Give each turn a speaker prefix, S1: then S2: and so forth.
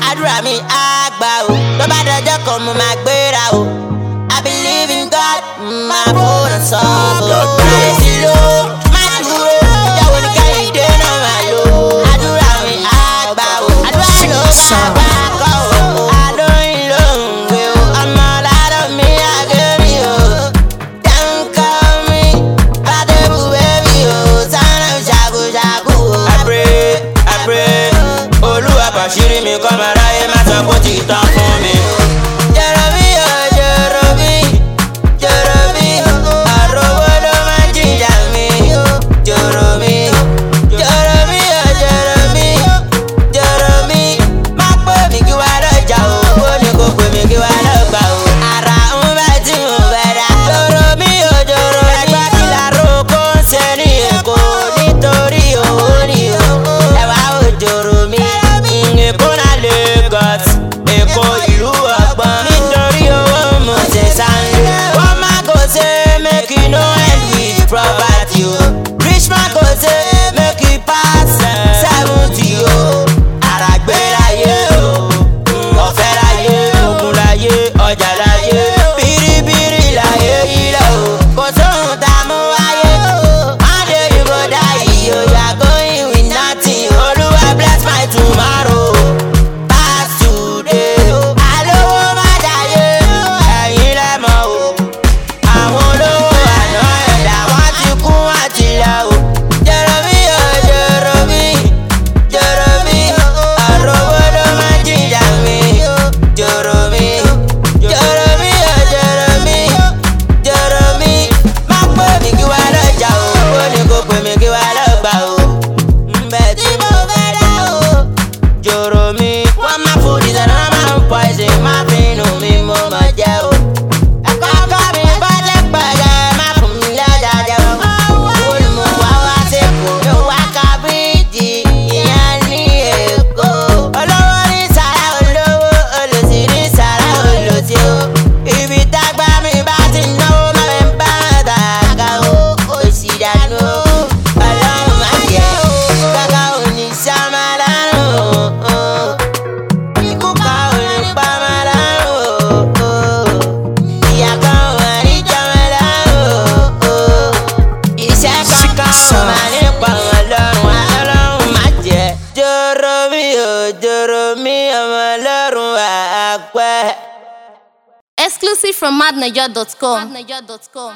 S1: àdúrà mi á gbà o tó bá dọjọ́ kan mo máa gbéra o I believe in God máa fòrò sọ́ọ̀bù àìsí ló má dúró ìjọ wo ni kẹ́hìndé náà máa lò àdúrà mi á gbà o àdúrà ló máa gbà kọ́ o àlóyìn ló ń gbé o ọmọ ládọ̀ mi àgẹ́rì o dáńkọ́ mi adébù bẹ́bí o sánà ṣàkóṣàkó o.
S2: I pray, I pray. Olúwa bàṣírí mi kọ́ máa ráyé má sọ kó ti tán fún mi.
S1: Jorobi o Jorobi Jorobi àròwó ló máa ń jìjà mi Jorobi Jorobi o Jorobi Jorobi má pè mí kí wàá lọ́jà o ó ní kó pè mí kí wàá lọ́gbà o ara ń bẹ tí mo bẹ̀ dá Jorobi o Jorobi ẹgbẹ́ kí láró kó ń ṣe ní Èkó nítorí owó ni o ẹ̀wá o Jorobi
S2: Èkó náà Lagos, Èkó ìlú ọgbọ́n.
S1: nítorí owó mo ṣe sáńlé. wọ́n má kò ṣe make you no end with property o. rich man kò ṣe make you pass seventy o. àràgbé láyé o. ọ̀fẹ́ láyé ogun láyé ọjà láyé bìrìbìrì láyé ilẹ̀ o. kò sóhun tá a mú wáyé o. one day you go die o. you are going with nothing. olúwa bless my tomorrow pass today. Àlówó má jayé, ẹ̀yin lẹ mọ̀ o. Àwọn olówó àná ẹ̀dá wọn ti kú wọn ti lọ o. Jorobi o Jorobi, Jorobi, àròwó ló máa ń jìjà mi. Jorobi, Jorobi o Jorobi, Jorobi, má pè mí kí wá lọ́jà o. Ó ní kó pè mí kí wá lọ́gbà o. Ǹbẹ̀ tí mo fẹ́ dá o jòrò mi. wọ́n máa food is another man poison máa fi inú mi mo mọ̀ jẹ́ o. ẹ̀kọ́ kọ́ mi bọ́lẹ̀ pẹ̀lẹ́ má fún mi lọ́jà jẹ́ o. owó ni mo wá wá sẹ́kọ̀ọ́ mi ò wá ka bíríìjì ìyẹn ní èkó. olówó ní sàrà olówó olòṣì ní sàrà olòṣì o. ibi tágbá mi bá ti náwó má mi bá tàgà o. òṣì dànù o. ọlọ́run má jẹ́ kàkà òní sàmà lárùn o. Ikú kan ò ní pa má lárùn o. Ìyá kan ò mà ní jẹ mọ́ lárùn o. Iṣẹ́ kankan ò mà ní pa wọ́n lọ́rùn ọlọ́run má jẹ́. Jòrò mi ò jòrò mi ọmọ lọ́rùn àpẹ́.
S3: Exclusive from madniger.com.